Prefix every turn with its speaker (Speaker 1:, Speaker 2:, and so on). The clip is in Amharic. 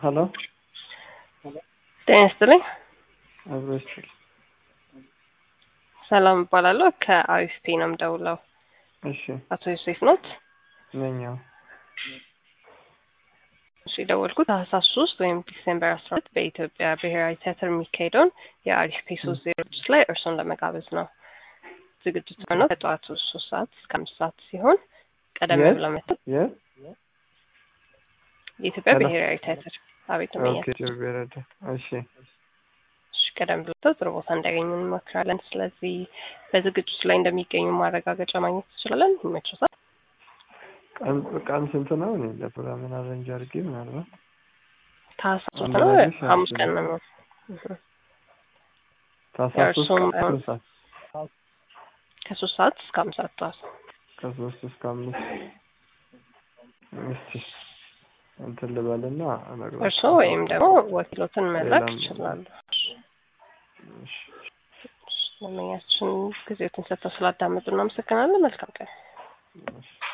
Speaker 1: ሀሎ
Speaker 2: ጤና ይስጥልኝ።
Speaker 1: አብሮ ይስጥል።
Speaker 2: ሰላም እባላለሁ። ከአሪስቴ ነው የምደውለው።
Speaker 1: እሺ
Speaker 2: አቶ ዮሴፍ ኖት?
Speaker 1: ነኛው
Speaker 2: እሺ የደወልኩት ታህሳስ ሶስት ወይም ዲሴምበር አስራ ሁለት በኢትዮጵያ ብሔራዊ ቲያትር የሚካሄደውን የአሪስቴ ሶስት ዜሮ ስድስት ላይ እርሶን ለመጋበዝ ነው። ዝግጅቱ ነው ከጠዋቱ ሶስት ሰዓት እስከ አምስት ሰዓት ሲሆን ቀደም
Speaker 1: የት?
Speaker 2: ብለው መጥተው
Speaker 1: የት?
Speaker 2: የኢትዮጵያ
Speaker 1: ሄሎ።
Speaker 2: ብሔራዊ ቲያትር አቤት
Speaker 1: ኦኬ
Speaker 2: መኛል
Speaker 1: ጀርቤረደ እሺ
Speaker 2: እሺ ቀደም ብለው ጥሩ ቦታ እንዲያገኙ እንመክራለን። ስለዚህ በዝግጅቱ ላይ እንደሚገኙ ማረጋገጫ ማግኘት ትችላለን። ይመችዎታል?
Speaker 1: ቀን ቀን ስንት ነው? እኔ ለፕሮግራምን አረንጅ አድርጌ ምናልባት
Speaker 2: ታህሳስ ሶስት
Speaker 1: አንድ
Speaker 2: ነው
Speaker 1: ላይ ብቻ
Speaker 2: ሐሙስ ቀን
Speaker 1: አስብ-
Speaker 2: ነው። እህ።
Speaker 1: ታህሳስ ሶስት
Speaker 2: የእርሱም
Speaker 1: ቀን
Speaker 2: አይሆን-
Speaker 1: ስንት ሰዓት?
Speaker 2: ከሶስት ሰዓት እስከ አምስት ሰዓት ጠዋት
Speaker 1: ከሶስት እስከ አምስት እስቲ እንትን ልበልና እነግርሃለሁ።
Speaker 2: እርስዎ ወይም ደግሞ ወኪሎትን መላክ
Speaker 1: ሌላም-
Speaker 2: ይችላሉ።
Speaker 1: እሺ
Speaker 2: ደንበኛችን ጊዜዎትን ሰጥተው ስላዳመጡ እናመሰግናለን። መልካም ቀን።
Speaker 1: እሺ